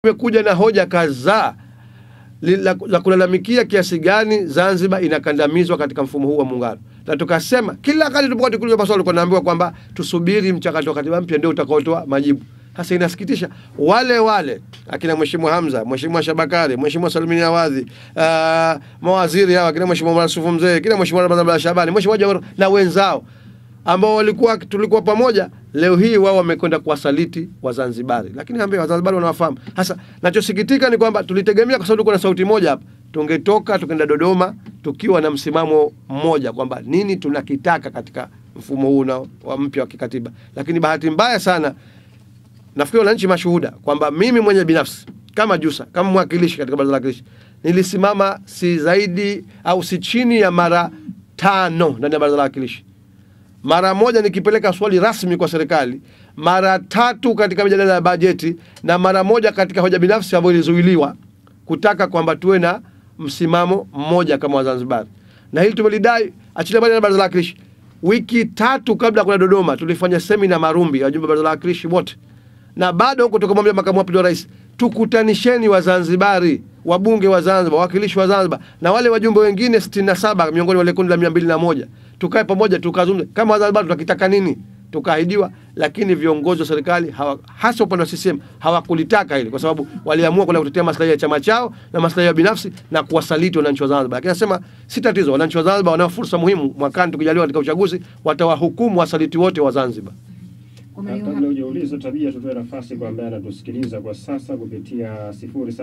imekuja na hoja kadhaa li- la, la kulalamikia kiasi gani Zanzibar inakandamizwa katika mfumo huu wa muungano, na tukasema kila wakati tulipokuwa tukiuliza maswali tulikuwa tunaambiwa kwamba tusubiri mchakato wa katiba mpya ndio utakaotoa majibu. Sasa inasikitisha, wale wale akina Mheshimiwa Hamza, Mheshimiwa Shabakari, Mheshimiwa Salmini Awadhi, uh, mawaziri hawa akina Mheshimiwa Masufu Mzee, kina Mheshimiwa Ramadhani Shabani, Mheshimiwa Jawar na wenzao ambao walikuwa tulikuwa pamoja, leo hii wao wamekwenda kuwasaliti Wazanzibari, lakini ambia Wazanzibari wanawafahamu. Sasa nachosikitika ni kwamba tulitegemea, kwa sababu tulikuwa na sauti moja hapa, tungetoka tukaenda Dodoma tukiwa na msimamo mmoja kwamba nini tunakitaka katika mfumo huu na wa mpya wa kikatiba, lakini bahati mbaya sana nafikiri wananchi mashuhuda kwamba mimi mwenye binafsi kama Jusa kama mwakilishi katika baraza la wakilishi nilisimama si zaidi au si chini ya mara tano ndani ya baraza la wakilishi mara moja nikipeleka swali rasmi kwa serikali, mara tatu katika mijadala ya bajeti na mara moja katika hoja binafsi ambayo ilizuiliwa kutaka kwamba tuwe na msimamo mmoja kama Wazanzibari, na hili tumelidai achilia mbali na baraza la wakilishi. Wiki tatu kabla ya kwenda Dodoma tulifanya semina Marumbi ya wajumbe wa baraza la wakilishi wote, na bado huko tukamwambia makamu wa pili wa rais, tukutanisheni Wazanzibari, wabunge wa Zanzibar, wawakilishi wa Zanzibar na wale wajumbe wengine 67 miongoni mwa wale kundi la mia mbili na moja tukae pamoja tukazungumze kama Wazanzibari tunakitaka nini. Tukaahidiwa, lakini viongozi wa serikali hawa, hasa upande wa CCM hawakulitaka hili, kwa sababu waliamua kwenda kutetea maslahi ya chama chao na maslahi ya binafsi na kuwasaliti wananchi wa Zanzibar. Lakini nasema si tatizo, wananchi wa Zanzibar wanao fursa muhimu mwakani, tukijaliwa katika uchaguzi, watawahukumu wasaliti wote wa Zanzibar. Kwa Na maana kabla hujauliza tabia, tutoe nafasi kwa ambaye anatusikiliza kwa sasa kupitia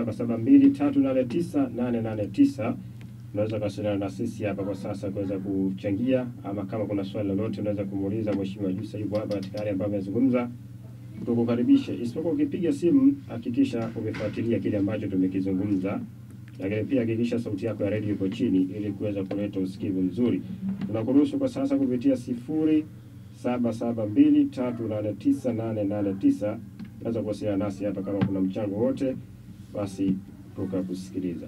0772389889. Unaweza kuwasiliana na sisi hapa kwa sasa kuweza kuchangia, ama kama kuna swali lolote unaweza kumuuliza Mheshimiwa Jussa, yuko hapa katika hali ambayo amezungumza, tukukaribishe. Isipokuwa ukipiga simu, hakikisha umefuatilia kile ambacho tumekizungumza, lakini pia hakikisha sauti yako ya redio iko chini ili kuweza kuleta usikivu mzuri. Tunakuruhusu kwa sasa kupitia sifuri saba saba mbili tatu nane tisa nane nane tisa. Unaweza kuwasiliana nasi hapa kama kuna mchango wote, basi tukakusikiliza.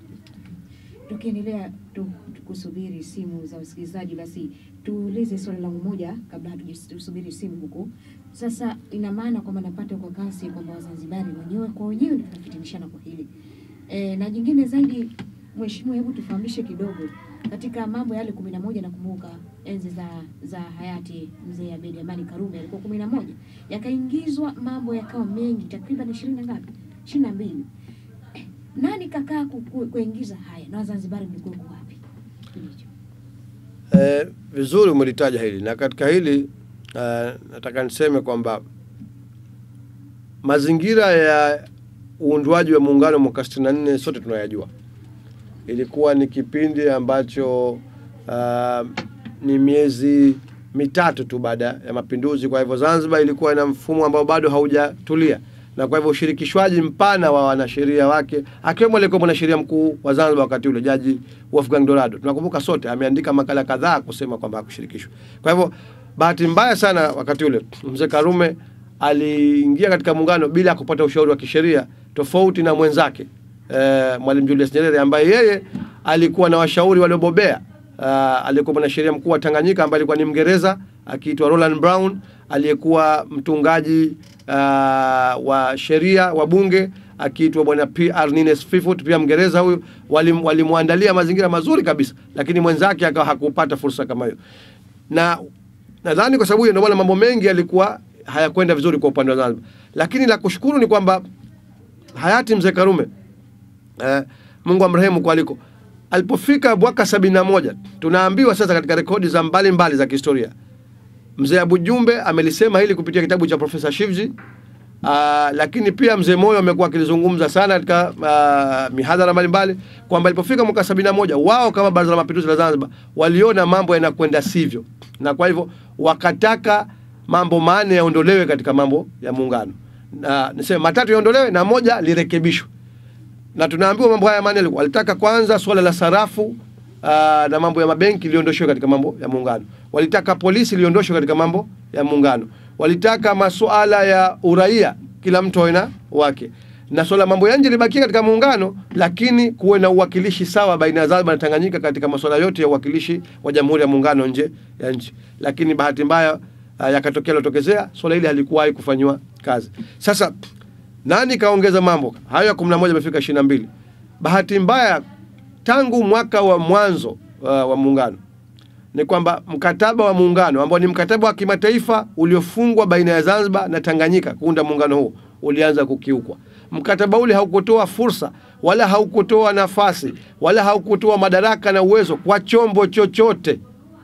tukiendelea tu, kusubiri simu za wasikilizaji, basi tuulize swali langu moja kabla hatusubiri simu huku. Sasa ina maana kwamba napata kwa kasi kwamba Wazanzibari wenyewe kwa wenyewe ndio tunafitinishana kwa hili e, na jingine zaidi, Mheshimiwa, hebu tufahamishe kidogo katika mambo yale kumi na moja. Nakumbuka enzi za za hayati mzee Abeid Amani Karume alikuwa kumi na moja, yakaingizwa mambo yakawa mengi, takriban ishirini na ngapi, ishirini na mbili nani kakaa ku- ku- kuingiza haya na Wazanzibari mlikuwa mko wapi? Kipindi hicho. Eh, vizuri umelitaja hili na katika hili eh, nataka niseme kwamba mazingira ya uundwaji wa muungano mwaka 64 sote tunayajua. Ilikuwa ni kipindi ambacho ah, ni miezi mitatu tu baada ya mapinduzi. Kwa hivyo Zanzibar ilikuwa na mfumo ambao bado haujatulia, na kwa hivyo ushirikishwaji mpana wa wanasheria wake akiwemo aliyekuwa mwanasheria mkuu wa Zanzibar wakati ule Jaji Wolfgang Dorado, tunakumbuka sote, ameandika makala kadhaa kusema kwamba hakushirikishwa. Kwa hivyo bahati mbaya sana wakati ule mzee Karume aliingia katika muungano bila kupata ushauri wa kisheria tofauti na mwenzake eh, Mwalimu Julius Nyerere ambaye yeye alikuwa na washauri waliobobea. Uh, aliyekuwa mwanasheria mkuu wa Tanganyika ambaye alikuwa ni Mngereza akiitwa Roland Brown, aliyekuwa mtungaji uh, wa sheria wa bunge akiitwa bwana P.R. Nines Fifut, pia Mngereza huyu. Walim- Walimwandalia mazingira mazuri kabisa, lakini mwenzake akawa hakupata fursa kama hiyo na nadhani kwa sababu hiyo ndio maana mambo mengi yalikuwa hayakwenda vizuri kwa upande wa Zanzibar, lakini la kushukuru ni kwamba hayati mzee Karume eh, Mungu amrehemu kwa aliko alipofika mwaka sabini na moja tunaambiwa sasa katika rekodi za mbalimbali mbali za kihistoria mzee Abu Jumbe amelisema hili kupitia kitabu cha Profesa Shivji. Uh, lakini pia mzee Moyo amekuwa akilizungumza sana katika uh, mihadhara mbalimbali kwamba ilipofika mwaka sabini na moja wao kama Baraza la Mapinduzi la Zanzibar waliona mambo yanakwenda sivyo, na kwa hivyo wakataka mambo manne yaondolewe katika mambo ya muungano, na niseme matatu yaondolewe na moja lirekebishwe na tunaambiwa mambo haya manne yalikuwa- walitaka kwanza suala la sarafu aa, na mambo ya mabenki liondoshwe katika mambo ya muungano. Walitaka polisi liondoshwe katika mambo ya muungano. Walitaka masuala ya uraia kila mtu awe na wake, na suala la mambo ya nje libakie katika muungano, lakini kuwe na uwakilishi sawa baina ya Zanzibar na Tanganyika katika masuala yote ya uwakilishi wa Jamhuri ya Muungano nje ya nchi. Lakini bahati mbaya uh, yakatokea lotokezea, suala hili halikuwahi kufanywa kazi. Sasa Nani kaongeza mambo hayo ya kumi na moja amefika ishirini na mbili. Bahati mbaya tangu mwaka wa mwanzo uh, wa muungano ni kwamba mkataba wa muungano ambao ni mkataba wa kimataifa uliofungwa baina ya Zanzibar na Tanganyika kuunda muungano huu ulianza kukiukwa. Mkataba ule haukutoa fursa wala haukutoa nafasi wala haukutoa madaraka na uwezo kwa chombo chochote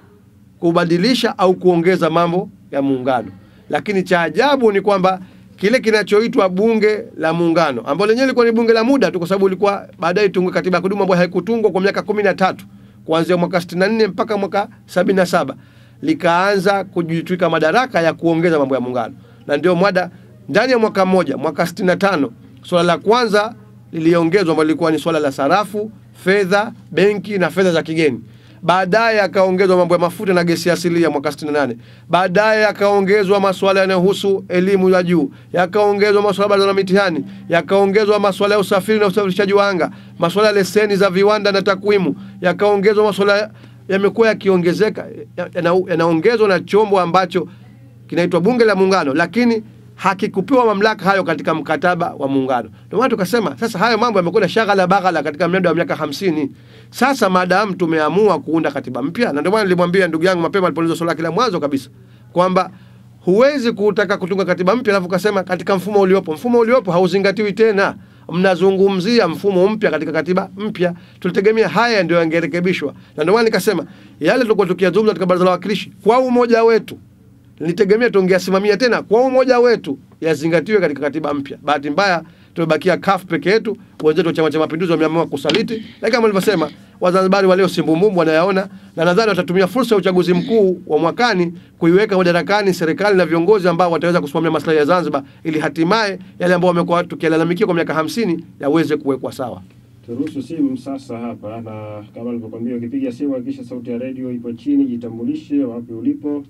kubadilisha au kuongeza mambo ya muungano. Lakini cha ajabu ni kwamba kile kinachoitwa bunge la muungano ambalo lenyewe lilikuwa ni bunge la muda tu, kwa sababu ilikuwa baadaye tungwe katiba ya kudumu ambayo haikutungwa kwa miaka kumi na tatu kuanzia mwaka 64 mpaka mwaka 77 likaanza kujitwika madaraka ya kuongeza mambo ya muungano, na ndio mwada ndani ya mwaka mmoja, mwaka 65 swala la kwanza liliongezwa ambalo lilikuwa ni swala la sarafu, fedha, benki na fedha za kigeni. Baadaye akaongezwa mambo ya mafuta na gesi asilia mwaka 68. Baadaye yakaongezwa masuala yanayohusu elimu ya juu, yakaongezwa masuala baraza la mitihani, yakaongezwa masuala ya usafiri na usafirishaji wa anga, masuala ya leseni za viwanda na takwimu, yakaongezwa masuala yamekuwa yakiongezeka, yana- yanaongezwa na chombo ambacho kinaitwa Bunge la Muungano, lakini hakikupewa mamlaka hayo katika mkataba wa muungano. Ndio maana tukasema sasa hayo mambo yamekuwa shaghala baghala katika mnada wa miaka hamsini. Sasa maadamu tumeamua kuunda katiba mpya, na ndio maana nilimwambia ndugu yangu mapema alipouliza swala lake la mwanzo kabisa kwamba huwezi kutaka kutunga katiba mpya alafu ukasema katika mfumo uliopo. Mfumo uliopo hauzingatiwi tena, mnazungumzia mfumo mpya katika katiba mpya. Tulitegemea haya ndio yangerekebishwa, na ndio maana nikasema yale tulikuwa tukiyazungumza katika baraza la wawakilishi kwa umoja wetu nilitegemea tungeasimamia tena kwa umoja wetu yazingatiwe katika katiba mpya. Bahati mbaya tumebakia CUF peke yetu, wenzetu wa Chama cha Mapinduzi wameamua kusaliti, lakini kama nilivyosema, Wazanzibari walio simbumbumbu wanayaona, na nadhani watatumia fursa ya uchaguzi mkuu wa mwakani kuiweka madarakani serikali na viongozi ambao wataweza kusimamia maslahi ya Zanzibar, ili hatimaye yale ambao wamekuwa tukilalamikia kwa miaka hamsini yaweze kuwekwa sawa. Turuhusu simu sasa hapa, na kama nilivyokuambia, ukipiga simu hakikisha sauti ya redio ipo chini, jitambulishe wapi ulipo,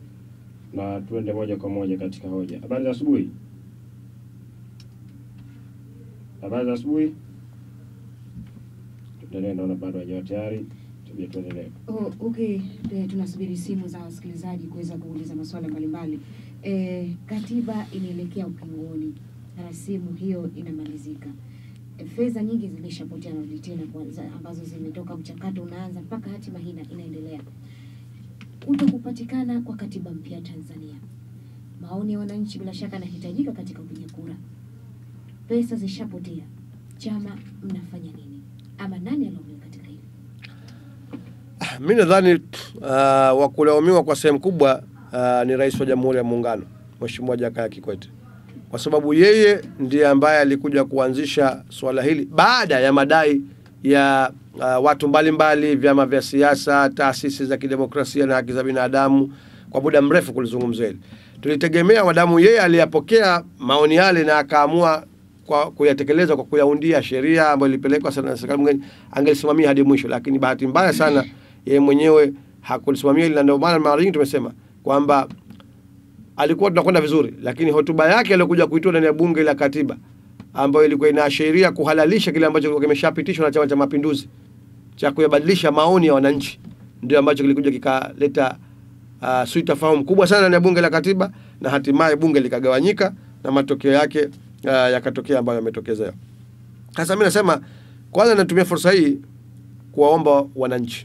na tuende moja kwa moja katika hoja. Habari za asubuhi. Habari za asubuhi. Tuendelee, naona bado hajawa tayari, tubia tuendelee. Oh, okay, Eh, tunasubiri simu za wasikilizaji kuweza kuuliza maswala mbalimbali. Eh, katiba inaelekea ukingoni, rasimu hiyo inamalizika. Eh, fedha nyingi zimeshapotea, narudi tena kwa za- ambazo zimetoka, mchakato unaanza mpaka hatima hii ina- inaendelea. Kuto kupatikana kwa katiba mpya Tanzania, maoni ya wananchi bila shaka yanahitajika katika kupiga kura. Pesa zishapotea, chama mnafanya nini? Ama nani alaumiwa katika hili? Mi nadhani uh, wa kulaumiwa kwa sehemu kubwa uh, ni Rais wa Jamhuri ya Muungano Mheshimiwa Jakaya Kikwete, kwa sababu yeye ndiye ambaye alikuja kuanzisha swala hili baada ya madai ya uh, watu mbalimbali, vyama vya siasa, taasisi za kidemokrasia na haki za binadamu kwa muda mrefu kulizungumzia hili. Tulitegemea madamu yeye aliyapokea maoni yale na akaamua kwa kuyatekeleza kwa kuyaundia sheria ambayo ilipelekwa sana na serikali mwingine, angelisimamia hadi mwisho, lakini bahati mbaya sana yeye mwenyewe hakulisimamia hili, na ndio maana mara nyingi tumesema kwamba alikuwa tunakwenda vizuri, lakini hotuba yake aliyokuja kuitoa ndani ya bunge la katiba ambayo ilikuwa inaashiria kuhalalisha kile ambacho kilikuwa kimeshapitishwa na Chama cha Mapinduzi cha kuyabadilisha maoni ya wananchi, ndio ambacho kilikuja kikaleta uh, sitofahamu kubwa sana ndani ya bunge la katiba, na hatimaye bunge likagawanyika na matokeo yake uh, yakatokea ambayo yametokezea. Sasa mimi nasema kwanza, natumia fursa hii kuwaomba wananchi,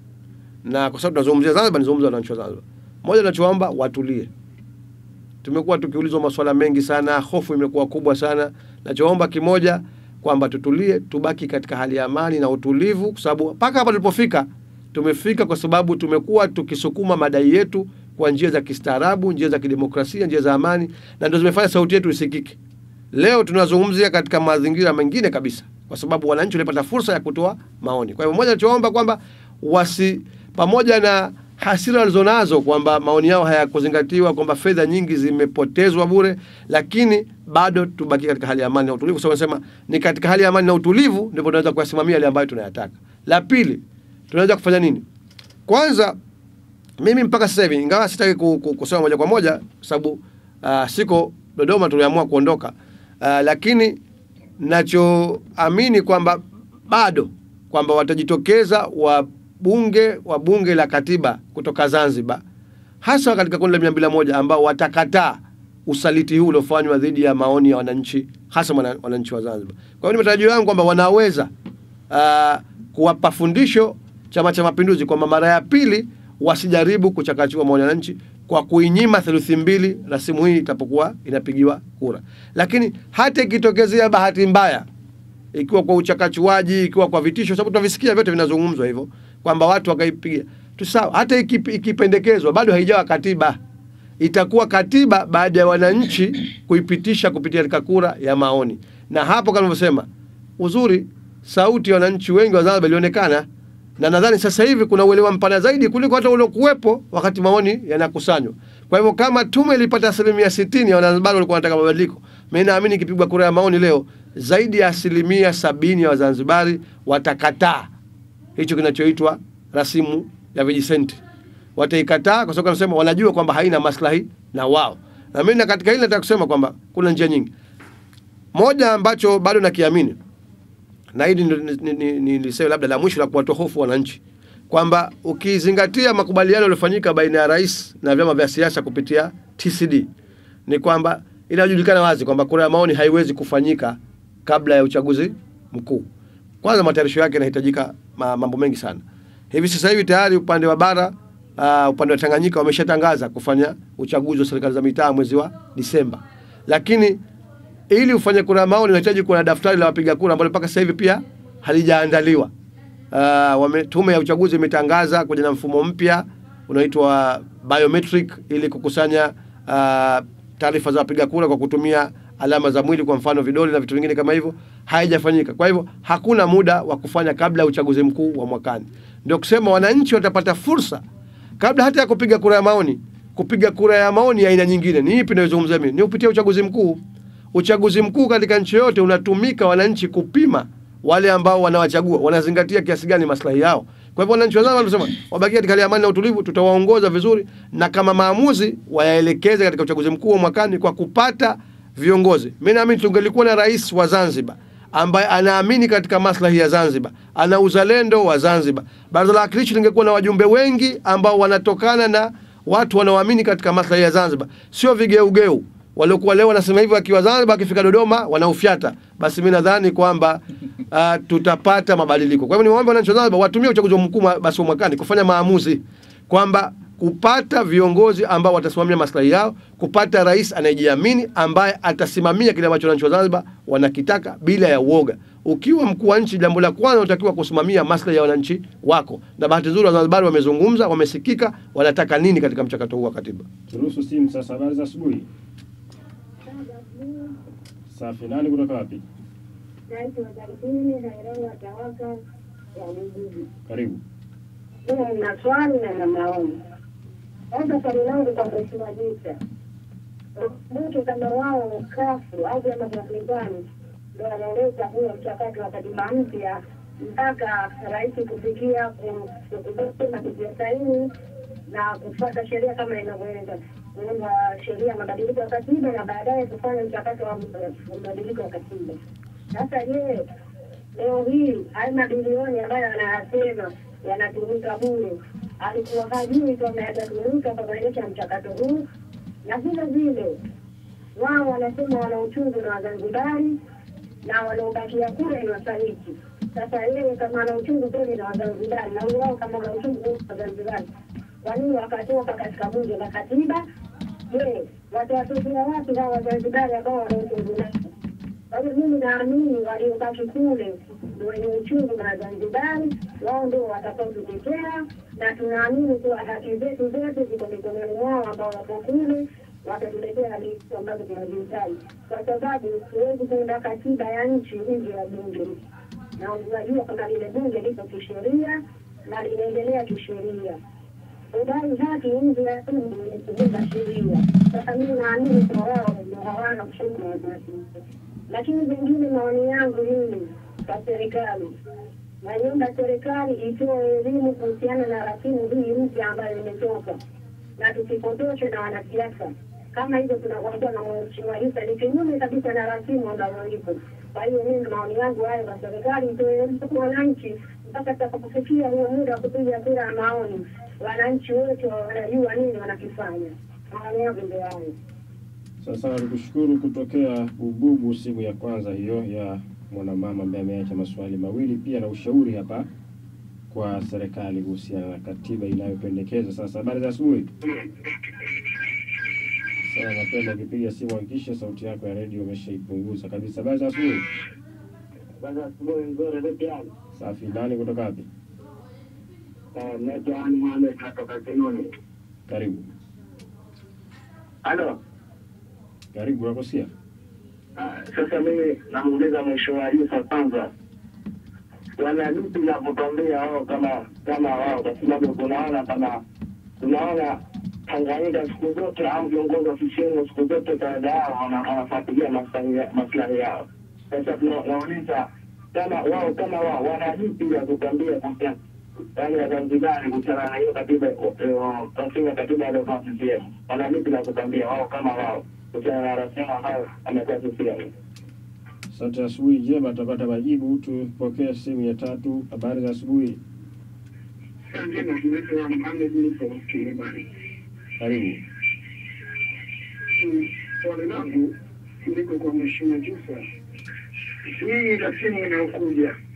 na kwa sababu tunazungumzia Zanzibar, nizungumza wananchi wa Zanzibar. Moja, nachoomba watulie. Tumekuwa tukiulizwa maswala mengi sana, hofu imekuwa kubwa sana. Nachoomba kimoja kwamba tutulie, tubaki katika hali ya amani na utulivu, kwa sababu mpaka hapa tulipofika tumefika kwa sababu tumekuwa tukisukuma madai yetu kwa njia za kistaarabu, njia za kidemokrasia, njia za amani, na ndio zimefanya sauti yetu isikike. Leo tunazungumzia katika mazingira mengine kabisa, kwa sababu wananchi walipata fursa ya kutoa maoni. Kwa hivyo, moja tunachoomba kwamba wasi pamoja na hasira walizonazo kwamba maoni yao hayakuzingatiwa, kwamba fedha nyingi zimepotezwa bure, lakini bado tubaki katika hali ya amani na utulivu, kwa sababu nasema ni katika hali ya amani na utulivu ndipo tunaweza kuyasimamia yale ambayo tunayataka. La pili, tunaweza kufanya nini? Kwanza mimi mpaka sasa hivi ingawa sitaki ku- ku- kusema moja kwa moja kwa sababu uh, siko Dodoma, tuliamua kuondoka uh, lakini nachoamini kwamba bado kwamba watajitokeza wabunge wa bunge la katiba kutoka Zanzibar, hasa katika kundi la mia mbili na moja ambao watakataa usaliti huu uliofanywa dhidi ya maoni ya wananchi hasa mwana- wananchi wa Zanzibar. Kwa hiyo ni matarajio yangu kwamba wanaweza uh, kuwapa fundisho Chama cha Mapinduzi kwamba mara ya pili wasijaribu kuchakachua maoni ya wananchi kwa kuinyima theluthi mbili rasimu hii itapokuwa inapigiwa kura. Lakini hata ikitokezea bahati mbaya ikiwa kwa uchakachuaji, ikiwa kwa vitisho, sababu tunavisikia vyote vinazungumzwa hivyo kwamba watu wakaipigia tu sawa. Hata ikip- ikipendekezwa bado haijawa katiba, itakuwa katiba baada ya wananchi kuipitisha kupitia katika kura ya maoni, na hapo kama nilivyosema, uzuri sauti ya wananchi wengi wa Zanzibar ilionekana, na nadhani sasa hivi kuna uelewa mpana zaidi kuliko hata uliokuwepo wakati maoni yanakusanywa. Kwa hivyo kama tume ilipata asilimia sitini ya Wazanzibari walikuwa wanataka mabadiliko, mimi naamini ikipigwa kura ya maoni leo, zaidi ya asilimia sabini ya Wazanzibari watakataa hicho kinachoitwa rasimu ya vijisenti. Wataikataa kwa sababu wanasema wanajua kwamba haina maslahi na wao. Na mimi na katika hili nataka kusema kwamba kuna njia nyingi. Moja ambacho bado nakiamini na hili ndio ni- ni- ni- ni- nilisema labda la mwisho la kuwatoa hofu wananchi kwamba ukizingatia makubaliano yaliyofanyika baina ya rais na vyama vya siasa kupitia TCD ni kwamba inajulikana wazi kwamba kura ya maoni haiwezi kufanyika kabla ya uchaguzi mkuu. Kwanza matayarisho yake yanahitajika ma- mambo mengi sana. Hivi sasa hivi tayari upande wa bara uh, upande wa Tanganyika wameshatangaza kufanya uchaguzi wa serikali za mitaa mwezi wa Disemba, lakini ili ufanye kura ya maoni unahitaji kuwa na daftari la wapiga kura ambalo mpaka sasa hivi pia halijaandaliwa. Uh, wame, tume ya uchaguzi imetangaza kuja na mfumo mpya unaitwa biometric ili kukusanya uh, taarifa za wapiga kura kwa kutumia alama za mwili, kwa mfano vidole na vitu vingine kama hivyo, haijafanyika. Kwa hivyo hakuna muda wa kufanya kabla ya uchaguzi mkuu wa mwakani. Ndio kusema wananchi watapata fursa kabla hata ya kupiga kura ya maoni, kupiga kura ya maoni ya aina nyingine. Ni ipi inayozungumzia mimi? Ni kupitia uchaguzi mkuu. Uchaguzi mkuu katika nchi yote unatumika wananchi kupima wale ambao wanawachagua wanazingatia kiasi gani maslahi yao. Kwa hivyo wananchi wazao wanasema wabakie katika hali ya amani na utulivu, tutawaongoza vizuri, na kama maamuzi wayaelekeze katika uchaguzi mkuu wa mwakani kwa kupata viongozi. Mimi naamini tungelikuwa na rais wa Zanzibar ambaye anaamini katika maslahi ya Zanzibar, ana uzalendo wa Zanzibar. Baraza la Wawakilishi lingekuwa na wajumbe wengi ambao wanatokana na watu wanaoamini katika maslahi ya Zanzibar, sio vigeugeu waliokuwa leo wanasema hivyo akiwa Zanzibar, akifika Dodoma wanaufyata. Basi mimi nadhani kwamba uh, tutapata mabadiliko. Kwa hivyo niwaombe wananchi wa Zanzibar watumie uchaguzi mkuu mwa- basi wa mwakani kufanya maamuzi kwamba kupata viongozi ambao watasimamia maslahi yao, kupata rais anayejiamini ambaye atasimamia kile ambacho wananchi wa Zanzibar wanakitaka bila ya uoga. Ukiwa mkuu wa nchi, jambo la kwanza unatakiwa kusimamia maslahi ya wananchi wako, na bahati nzuri Wazanzibari wamezungumza, wamesikika, wanataka nini katika mchakato huu wa katiba. Turuhusu simu sasa. Habari za asubuhi. Safi. Nani kutoka wapi? Naitwa Darkini Hairanga Tawaka ya Mjiji. Karibu. Mimi nina swali na na maoni. Kwanza swali langu kwa Mheshimiwa Jita, mtu kama wao kafu au vyama vya upinzani ndio wanaoleta huyo mchakato wa katiba mpya mpaka rais kufikia ku- kusema kutia saini na kufuata sheria kama inavyoenda kuunda sheria ya mabadiliko ya katiba na baadaye kufanya mchakato wa mabadiliko ya katiba. Sasa je, leo hii haya mabilioni ambayo anayasema yanatumika bure, alikuwa hajui kwamba yatatumika kwa kuendesha mchakato huu, na vile vile wao wanasema wana uchungu na Wazanzibari na wanaobakia kule ni wasaliti. Sasa yeye kama ana uchungu kweli na Wazanzibari na wao kama wana uchungu kweli na Wazanzibari, kwa nini wakatoka katika bunge la katiba? Je, watawatokea wapi hao Wazanzibari ambao wana uchungu nao? Kwa hiyo mimi naamini waliobaki kule ndio wenye uchungu na Wazanzibari, wao ndio watakaotutetea, na tunaamini kuwa haki zetu zote ziko mikononi mwao ambao wako kule, watatuletea hali ambazo tunazihitaji, kwa sababu huwezi kuunda katiba ya nchi nje ya bunge, na unajua kwamba lile bunge liko kisheria na linaendelea kisheria udai haki nje ya bunge ni kuvuka sheria. Sasa mimi naamini kwa wao ndio hawana uchungu na Wazanzibari lakini vingine maoni yangu mimi kwa serikali naomba serikali itoe elimu kuhusiana na rasimu hii mpya ambayo imetoka na tusipotoshwe na wanasiasa kama hivyo tunakuambia na mheshimiwa Isa ni kinyume kabisa na rasimu ambayo ipo. Kwa hiyo mimi maoni yangu hayo kwa serikali itoe elimu kwa wananchi mpaka tutakapofikia huo muda wa kupiga kura ya maoni, wananchi wote wanajua nini wanakifanya. Maoni yangu ndio hayo. Sasa tukushukuru kutokea Bububu, simu ya kwanza hiyo ya mwanamama ambaye ameacha maswali mawili pia na ushauri hapa kwa serikali kuhusiana na katiba inayopendekeza. Sasa habari za asubuhi. Sasa napenda ukipiga simu hakikisha sauti yako ya redio umeshaipunguza kabisa. Habari za asubuhi. Kwanza asubuhi nzuri, vipi hali? Safi. Nani kutoka wapi? Eh, naitwa Ali Mohamed natoka Kinuni. Karibu, Halo, karibu, nakusikia. ah, sasa mimi namuuliza mheshimiwa Yusa kwanza, wana lipi la kutuambia wao kama kama wao, kwa sababu tunaona kama tunaona Tanganyika siku zote au viongozi wa CCM siku zote kawaida yao wana- wanafuatilia maslahi maslahi yao. Sasa tunauliza kama wao kama wao wana lipi la kutuambia kuhusiana yaani Wazanzibari kuhusiana na hiyo katiba rasimu ya katiba aliyokuwa CCM, wana lipi la kutuambia wao kama wao kuhusiana na rasimu ambayo amekuwa CCM? Asante, asubuhi njema, tutapata majibu. Tupokee simu ya tatu. Habari za asubuhi, Njema, tunaitwa Mohamed nipo Kilimani. karibu. Swali langu liko kwa Mheshimiwa Jusa. Hii rasimu inayokuja